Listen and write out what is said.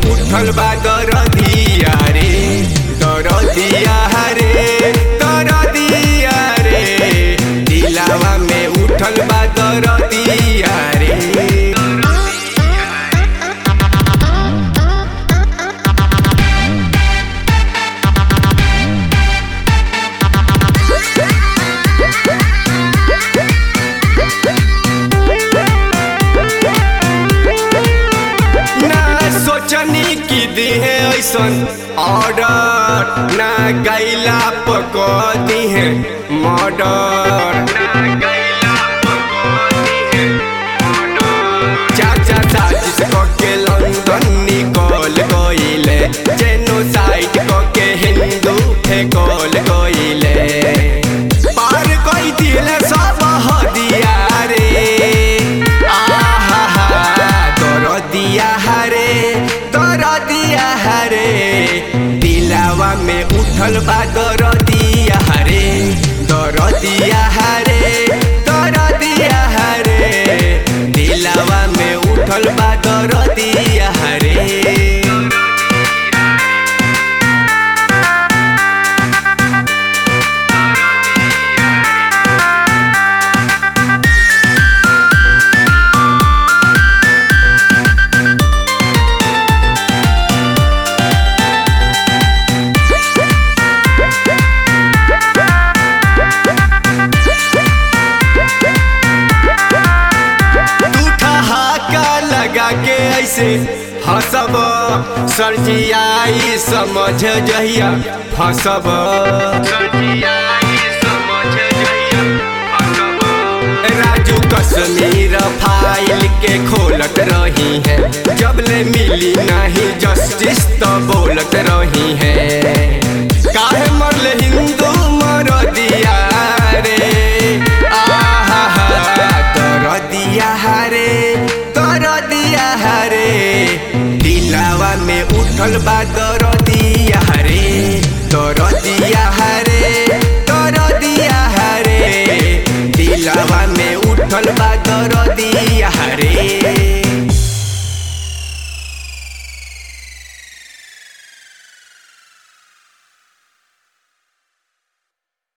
उठल बा दरदिया रे दरदिया रे दरदिया रे दिलावा में उठल बा दरदिया रे ना सोचनी की दिहे ऐसन ऑर्डर ना गैला पक दिहे मर्डर चाचा साजिश के लंदन निकल गईले जेनोसाइड के हिंदू फेकल गईले पार कई दिले सब हदिया रे आहा तोर दिया हरे तोर दिया हरे दिलावा में उठल बा दर दिया हरे दर दिया हरे दर दिया हरे दिलावा में उठल बा दर दिया हरे तू ठहाका लगा के ऐसे हंसब सरजियाई समझ जहिया फंसब राजू कश्मीर फाइल के खोलत रही है जब ले मिली नहीं जस्टिस तो बोलत रही है काहे मरले हिंदू मर दिया रे आहा तर दिया हरे तर दिया हरे दिलावा में उठल बा दर